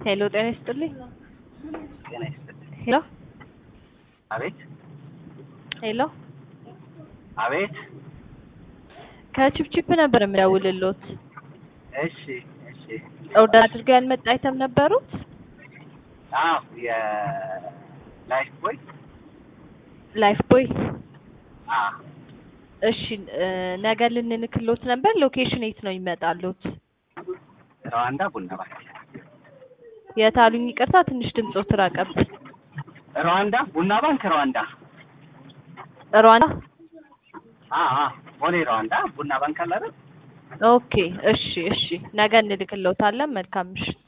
ሄሎ ጤና ይስጥልኝ። ጤና ይስጥልኝ። ሄሎ አቤት ሄሎ አቤት። ከቺፕቺፕ ነበር የሚደውልልዎት። እሺ እሺ። ኦርደር አድርገው ያልመጣ አይተም ነበሩት? አዎ የላይፍ ቦይ ላይፍ ቦይ። አ እሺ እ ነገ ልንልክሎት ነበር። ሎኬሽን የት ነው ይመጣሉት? ሩዋንዳ ቡና ባንክ የት አሉኝ? ይቅርታ ትንሽ ድምጾት ራቀብኝ። ሩዋንዳ ቡና ባንክ ሩዋንዳ ሩዋንዳ። አ አ ቦሌ ሩዋንዳ ቡና ባንክ አለ አይደል? ኦኬ እሺ እሺ። ነገ እንልክሎታለን። መልካም ምሽት።